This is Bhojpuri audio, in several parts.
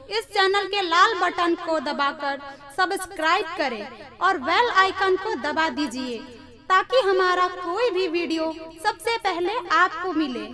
इस चैनल के लाल बटन को दबाकर सब्सक्राइब करें और बेल आइकन को दबा दीजिए ताकि हमारा कोई भी वीडियो सबसे पहले आपको मिले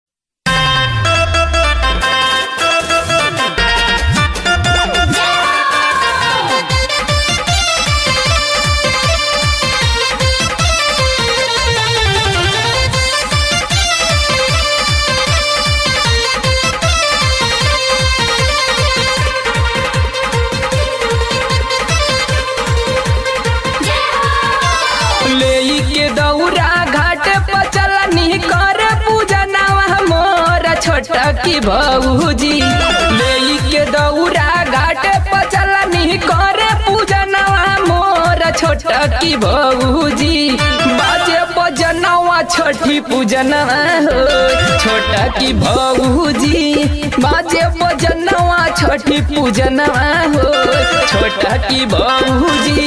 लेई के दौरा घाट पर चलनी कर पूजा नवा मोर छोटा की भौजी लेई के दौरा घाट पर चलनी कर पूजा नवा मोर छोटा की भौजी बाजे बजनवा छठी पूजनवा हो छोटा की भौजी बाजे बजनवा छठी पूजनवा हो छोटा की भौजी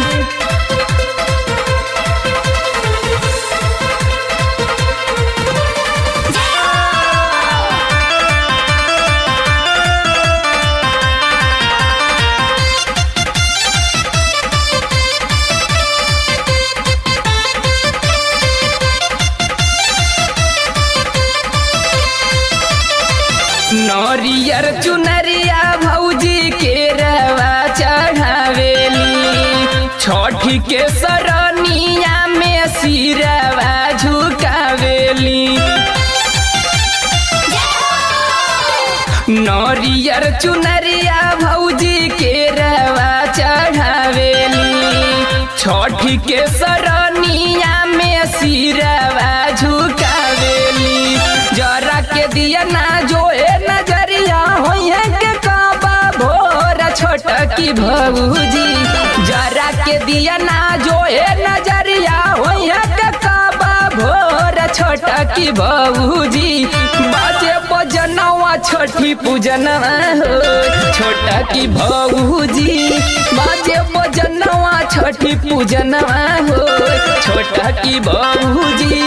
नरियर चुनरिया भौजी के रवा चढ़ावेली छठी के सरनिया में सिरवा झुकावेली नरियर चुनरिया भौजी के रवा चढ़ावेली छठी के सरनिया में सिरवा झुकावेली जरा के दिया ना जो है नजरिया होइए के काबा भोर छोटा की भौजी जरा के दिया ना जो है नजरिया होइए के काबा भोर छोटा की भौजी बाजे बजनवा छठी पूजनवा हो छोटा की भौजी बाजे बजनवा छठी पूजनवा हो छोटा की भौजी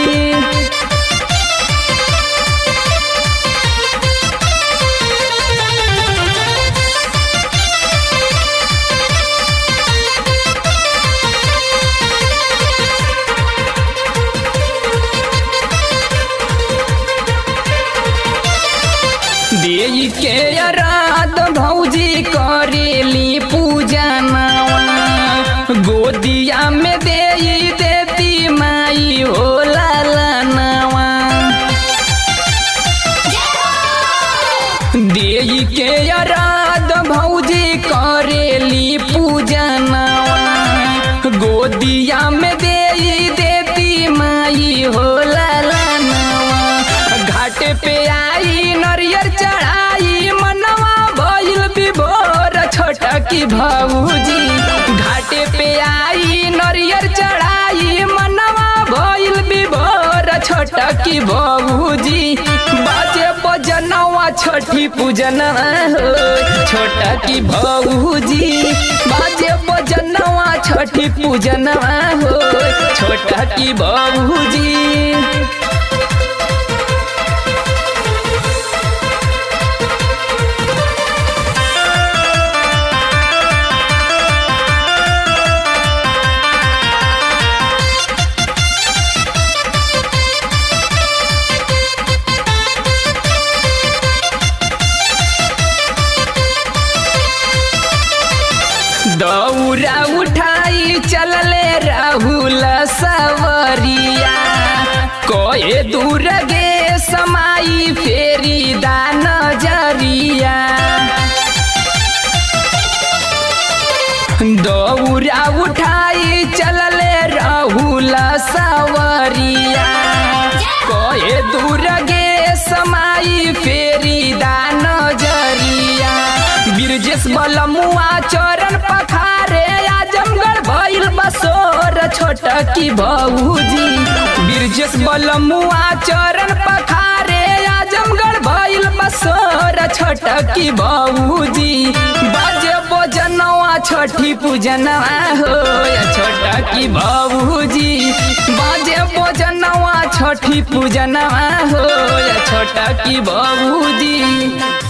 देई के रात भौजी करेली पूजा नवा गोदिया में देई देती माई हो लाला नवा देई के रात भौजी करेली पूजा नवा गोदिया में देई देती माई हो लाला नवा घाट पे आई नरियर चढ़ाई मनवा भइल विभोर छोटा की भौजी घाटे पे आई नरियर चढ़ाई मनवा भइल विभोर छोटा की भौजी बाजे बजनवा छठी पूजनवा हो छोटा की भौजी बाजे बजनवा छठी पूजनवा हो छोटा की भौजी दौरा उठाई चलले राहुल सवरिया कोए दूर गे समाई फेरी दान जरिया दौरा उठाई चलले राहुल सवरिया कोए दूर गे समाई फेरी दान जरिया बिरजेश बलमुआ चरण पखारे आजमगढ़ भइल बसोर छोटा की भौजी बिरजेश बलमुआ चरण पखारे आजमगढ़ भइल बसोर छोटा की भौजी बाजे बजनवा छठी पूजनवा हो छोटा की भौजी बाजे बजनवा छठी पूजनवा हो छोटा की भौजी